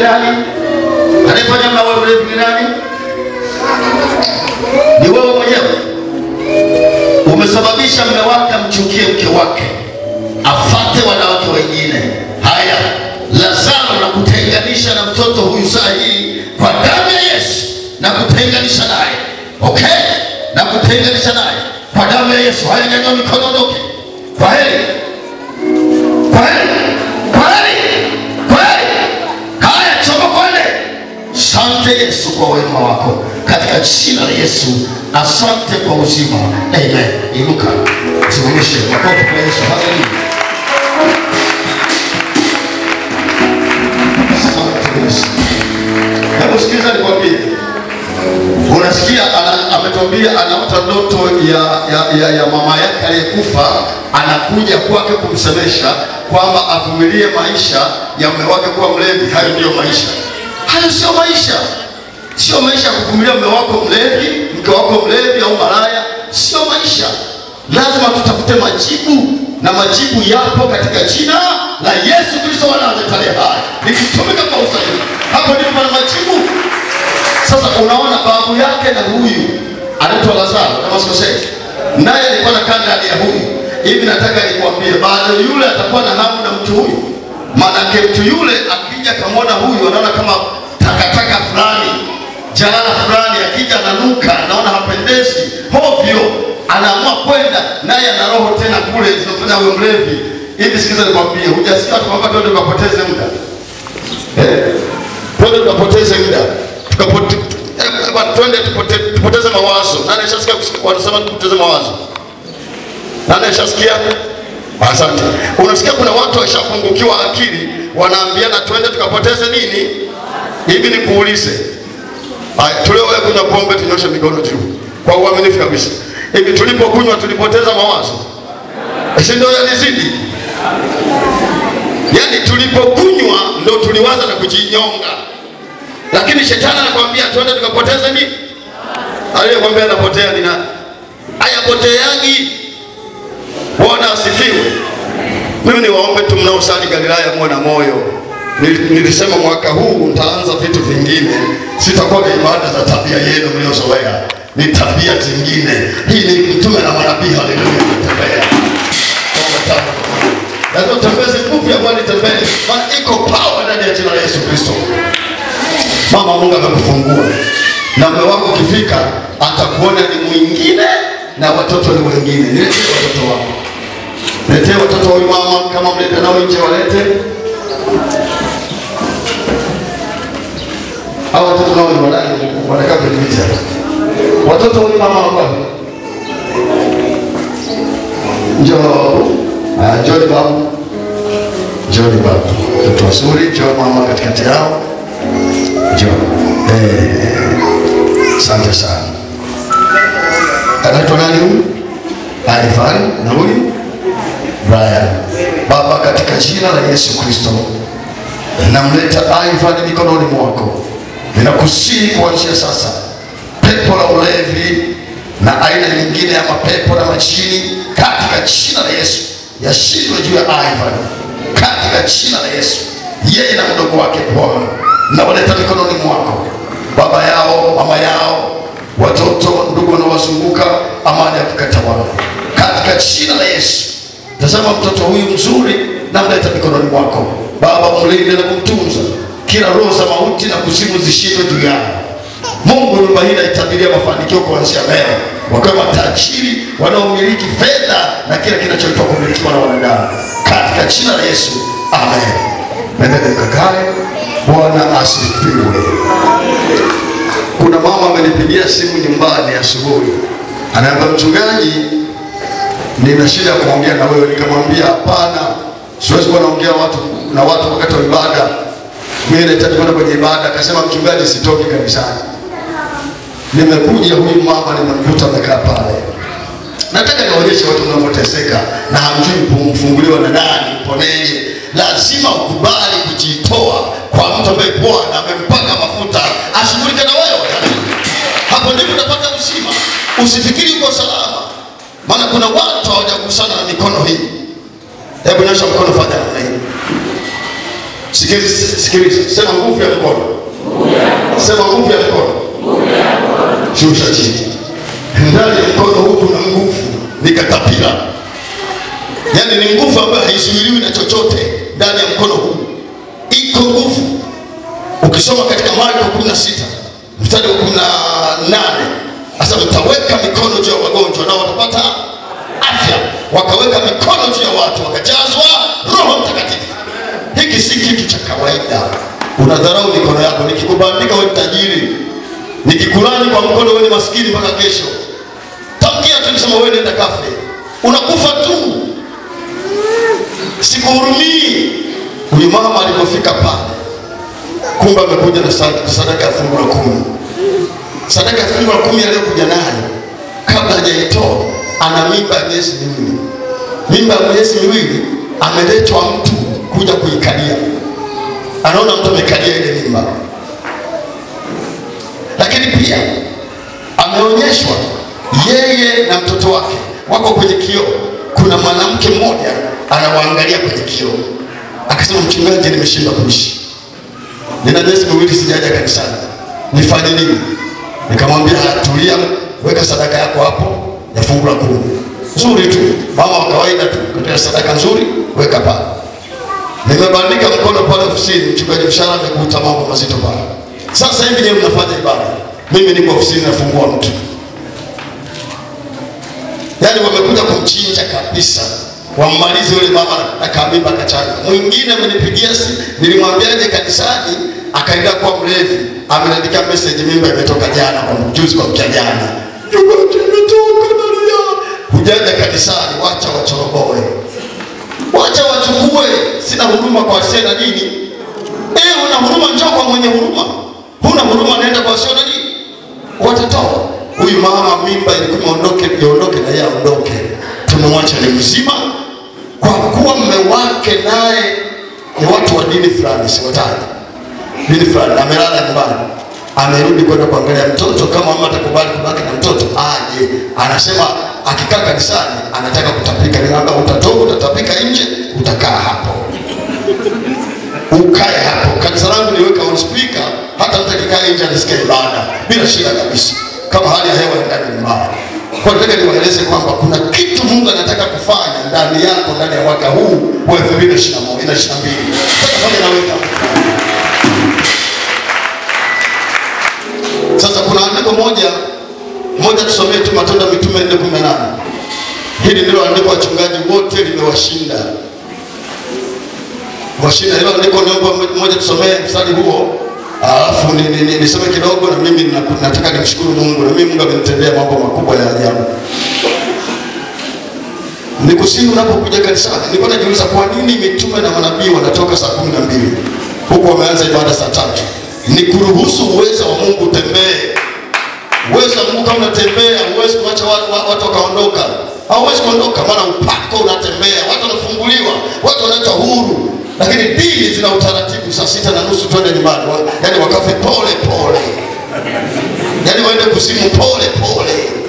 nani? Anayefanya mme awe mlevi ni nani? Ni wewe mwenyewe. Umesababisha mme wake amchukie mke wake, afate wanawake wengine. Haya, Lazaro na kutenganisha na mtoto huyu saa hii kwa damu ya Yesu, na kutenganisha naye, okay, na kutenganisha naye kwa damu ya Yesu. Haya, nyanyua mikono, ondoke. Kwa heri, kwa heri, kwa heri, kwa heri. Haya, choma kwende. Asante Yesu kwa wema wako, katika jina la Yesu. Asante kwa uzima, amen. Inuka, simamishe makofi kwa Yesu. Haleluya. Asante Yesu. Hebu sikiza nikwambie, unasikia ana- ametuambia anaota ndoto ya, ya, ya, ya mama yake aliyekufa, anakuja kwake kumsemesha kwamba avumilie maisha ya mume wake kuwa mlevi. Hayo ndiyo maisha, hayo sio maisha, sio maisha ya kuvumilia mume wako mlevi, mke wako mlevi au malaya, sio maisha. Lazima tutafute majibu na majibu yapo katika jina la Yesu Kristo wa Nazareti aliye hai, likitumika kwa usahihi. Hapo ndipo pana majibu. Sasa unaona babu yake na huyu anaitwa Lazaro kama sikosei, naye alikuwa na kanda ya huyu hivi. Nataka nikwambie, bado yule atakuwa na hamu na mtu huyu, maanake mtu yule akija kamwona huyu anaona kama takataka fulani, jalala fulani, akija ananuka, anaona hapendezi, hovyo, anaamua kwenda naye, ana roho tena kule zinafanya awe mlevi. Hivi sikiza nikwambie, hujasikia watu kwamba twende tukapoteze muda Eh, twende tukapoteze muda tukapote, eh, bwana, twende tupote, tupoteze mawazo. Nani ashasikia kusikia- wanasema tupoteze mawazo? Nani ashasikia? Asante. Unasikia kuna watu washapungukiwa akili, wanaambiana twende tukapoteze nini? Hivi nikuulize, haya, tuliowahi kunywa pombe tunyoshe mikono juu kwa uaminifu kabisa. Hivi tulipokunywa tulipoteza mawazo? Si ndio yalizidi? Yaani tulipokunywa ndo tuliwaza na kujinyonga, lakini shetani anakwambia twende tukapoteze nini? Aliyekwambia anapotea ni nani? Hayapoteagi. Bwana asifiwe. Mimi niwaombe tu mnaosali Galilaya muwe na moyo. Nil- Nilisema mwaka huu nitaanza vitu vingine, sitakuwa na ibada za tabia yenu mliozoea, ni tabia zingine. Hii ni mtume na manabii, haleluya, kutembea Omba tabu. lazima utembeze nguvu ya Bwana itembee, maana iko power ndani ya jina la Yesu Kristo. Mama, Mungu amekufungua na mume wako ukifika atakuona ni mwingine na watoto ni wengine. Niletee watoto wako, letee watoto wa huyu mama, kama mlete nao nje, walete hao watoto nao ni wadai, wanakaa kwenye miti hapa. Watoto wa huyu mama wako wapi? Njoo, ah, njoo babu, njoo babu, watoto wazuri, njoo mama katikati yao. Njoo. Eh, asante sana. Anaitwa nani huyu? Alifani na huyu Brian. Baba, katika jina la Yesu Kristo namleta Ivan mikononi mwako, ninakusihi kuanzia sasa, pepo la ulevi na aina nyingine ya mapepo na majini, katika jina la Yesu yashindwe juu ya Ivan, katika jina la Yesu, yeye na mdogo wake Bwana, nawaleta mikononi mwako, baba yao, mama yao, watoto, ndugu wanaowazunguka, amani ya kukatawala katika jina la Yesu. Tazama mtoto huyu mzuri, namleta mikononi mwako Baba, umlinde na kumtunza, kila roho za mauti na kuzimu zishindwe juu yao. Mungu, nyumba hii naitabiria mafanikio kuanzia leo, wakiwa matajiri wanaomiliki fedha na kila kinachoitwa kumilikiwa na wanadamu, katika jina la Yesu, amen. Nendele mkakae. Bwana asifiwe. Kuna mama amenipigia simu nyumbani asubuhi, anaambia mchungaji, nina shida ya kuongea na wewe. Nikamwambia hapana, siwezi kuwa naongea watu na watu wakati wa ibada, mimi nahitaji kwenda kwenye ibada. Akasema mchungaji, sitoki kanisani. Nimekuja huyu mama, nimemkuta amekaa pale. Nataka niwaonyeshe watu mnavyoteseka na hamjui kumfunguliwa na nani, mponeje. Lazima ukubali kujitoa kwa mtu ambaye Bwana amempaka mafuta ashughulike na wewe. Hapo ndipo utapata uzima. Usifikiri uko salama, maana kuna watu hawajagusana na mikono hii. Hebu nyosha mkono, fanya namna hii. Sikiliza, sikiliza, sema nguvu ya mkono, sema nguvu ya mkono, shusha chini. Ndani ya mkono huu kuna nguvu, ni katapila, yaani ni nguvu ambayo haizuiliwi na chochote. Ndani ya mkono huu iko nguvu. Ukisoma katika Marko 16 mstari wa 18 sasa mtaweka mikono juu ya wagonjwa nao watapata afya. Wakaweka mikono juu ya watu wakajazwa Roho Mtakatifu. Hiki si kitu cha kawaida. Unadharau mikono yako. Nikikubandika wewe tajiri, nikikulani kwa mkono wewe ni maskini mpaka kesho. Tamkia tu nikisema wewe nenda kafe, unakufa tu. Sikuhurumii. Huyu mama alipofika pale, kumbe amekuja na sadaka sadaka ya fungu la kumi. Sadaka ya fungu la kumi aliyokuja nayo kabla hajaitoa ana mimba ya miezi miwili. Mimba ya miezi miwili ameletwa mtu kuja kuikalia, anaona mtu amekalia ile mimba, lakini pia ameonyeshwa yeye na mtoto wake wako kwenye kioo. Kuna mwanamke mmoja anawaangalia kwenye kioo, akasema, mchungaji, nimeshindwa kuishi, nina miezi miwili sijaja kanisani, nifanye nini? Nikamwambia tulia, weka sadaka yako hapo ya fungu la kumi nzuri tu, mama wa kawaida tu, katika sadaka nzuri weka pale. Nimebandika mkono pale ofisini, mchungaji Mshara amekuta mambo mazito pale. Sasa hivi nyewe mnafanya ibada, mimi niko ofisini nafungua mtu, yaani wamekuja kumchinja kabisa, wammalize yule mama na kamimba kachanga. Mwingine amenipigia simu, nilimwambiaje kanisani, akaenda kuwa mlevi, ameniandikia message, mimba imetoka jana, kwa juzi, kwa mkia jana, mchungaji, imetoka nalia. Hujaja kanisani, wacha wachoroboe wacha wachukue. Sina huruma kwa wasio na dini. Eh, una huruma, njoo kwa mwenye huruma. Huna huruma, naenda kwa wasio na dini. Watatoa huyu mama, mimba ilikuwa iondoke, iondoke na yeye aondoke. Tumemwacha ni mzima, kwa kuwa mme wake naye ni watu wa dini fulani, siwataji dini fulani, amelala nyumbani amerudi kwenda kuangalia mtoto. Kama mama atakubali kubaki na mtoto aje. Anasema akikaa kanisani anataka kutapika. Nikamwambia utatoka, utatapika nje, utakaa hapo, ukae hapo. Kanisa langu niweka on speaker, hata mtu akikaa nje anasikia ibada bila shida kabisa, kama hali ya hewa ya ndani ni mbaya. Kwa hiyo nataka niwaeleze kwamba kuna kitu Mungu anataka kufanya ndani yako ndani ya mwaka huu wa 2021 na 22. Sasa fanya na wewe Sasa kuna andiko moja moja, tusomee tu Matendo ya Mitume 4:18. Hili ndilo andiko wachungaji wote limewashinda washinda. Hilo andiko naomba moja tusomee mstari huo, alafu ni, ni, ni, nisome kidogo na mimi naku- nataka nimshukuru Mungu na mimi Mungu amenitendea mambo makubwa ya ajabu. Nikusihi unapokuja kanisani, nilikuwa najiuliza kwa nini mitume na manabii wanatoka saa kumi na mbili huku wameanza ibada saa tatu ni kuruhusu uwezo wa Mungu utembee. Uwezo wa Mungu kama unatembea, huwezi kuacha watu, wa- watu wakaondoka. Hauwezi kuondoka, maana upako unatembea, watu wanafunguliwa, watu wanaitwa huru. Lakini dini zina utaratibu, saa sita na nusu twende nyumbani, Wa- yaani wakafe pole pole, yaani waende kuzimu pole pole.